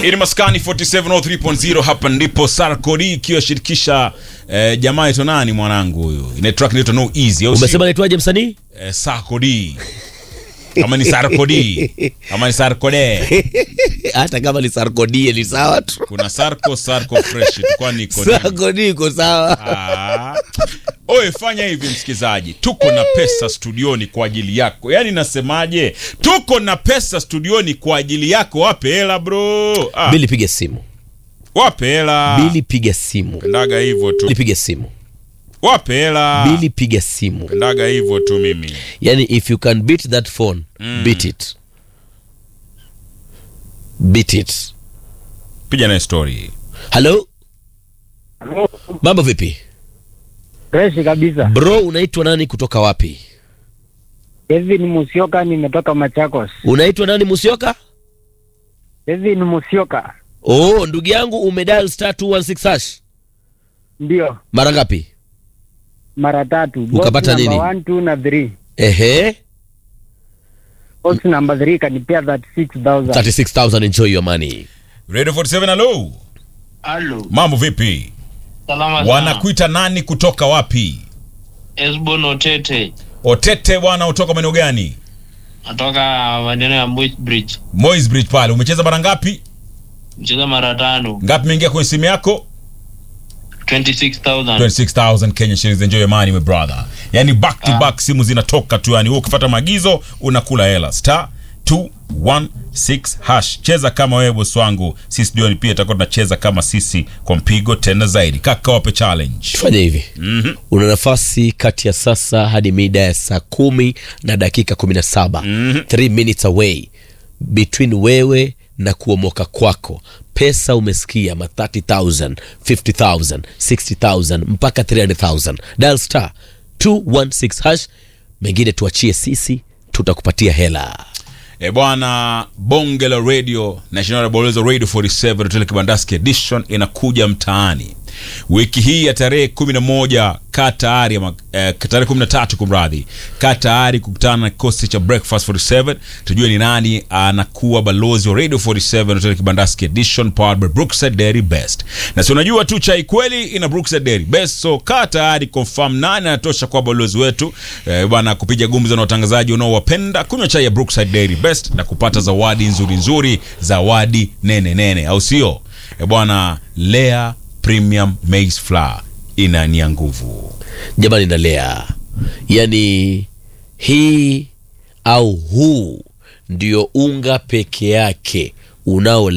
Ili maskani 4703.0 hapa ndipo Sarkodi ikiwa shirikisha eh, jamaa yetu nani mwanangu huyu. Ile track inaitwa No Easy au Umesema naitwaje msanii? eh, Sarkodi. Kama ni Sarkodi. Kama ni Sarkode. Hata kama ni Sarkodie ni sawa tu. Kuna Sarko Sarko fresh tu kwani iko nini? Sarkodie iko sawa. Ah. Oe, fanya hivi msikizaji, tuko na pesa studioni kwa ajili yako. Yaani nasemaje? Tuko na pesa studioni kwa ajili yako. Wape hela bro. Ah, Bili piga simu. wape hela. Bili piga simu. Pendaga hivyo tu. Bili piga simu. Wape hela. Bili piga simu. Pendaga hivyo tu mimi. Yani if you can beat that phone, beat it. Beat it. Piga naye story. Hello? Mambo vipi? Freshi kabisa. Bro, unaitwa nani kutoka wapi? Kevin Musioka, nimetoka Machakos. Unaitwa nani Musioka? Kevin Musioka, Oh, ndugu yangu umedial star 216 hash. ndio Mara ngapi? mara tatu. Box Ukapata number nini? one, two na three. Ehe, Box number three kanipea 36,000. 36000 enjoy your money. Radio 47 hello. Halo, Mambo vipi? salama sana. Wanakuita nani kutoka wapi? Esbon Otete Otete bwana utoka maeneo gani? natoka maeneo ya Moist Bridge, Moys Bridge pale. Umecheza mara ngapi? mcheza mara tano, Ngapi imeingia kwenye simu yako? 26,000. 26,000 Kenya shillings. Enjoy your money my brother. Yani back to back simu zinatoka tu yani wewe ukifuata maagizo unakula hela. Star 216 hash. Cheza kama wewe boss wangu. Sisi ndio pia tutakuwa tunacheza kama sisi kwa mpigo tena zaidi. Kaka wape challenge. Tufanye hivi. Una nafasi kati ya sasa hadi mida ya saa kumi na dakika 17. 3 minutes away between wewe na kuomoka kwako. Pesa umesikia ma 30,000, 50,000, 60,000 mpaka 300,000. Dial star 216 hash. Mengine tuachie sisi, tutakupatia hela. E bwana, bonge la radio National Bolozo Radio 47 Hotel Kibandaski Edition inakuja mtaani wiki hii ya tarehe 11. Kaa tayari ama eh, tarehe 13 kumradhi, kaa tayari kukutana na kikosi cha Breakfast 47 tujue ni nani anakuwa balozi wa Radio 47 Hotel Kibandaski Edition powered by Brookside Dairy Best. Na si unajua tu chai kweli ina Brookside Dairy Best, so kaa tayari confirm nani anatosha kwa balozi wetu eh, bwana kupiga gumzo na watangazaji unaowapenda, kunywa chai ya Brookside Dairy Best na kupata zawadi nzuri nzuri, zawadi nene nene, au sio? Eh, bwana Lea Premium Maize Flour inania nguvu. Jamani, nalea yani, hii au huu ndio unga peke yake unao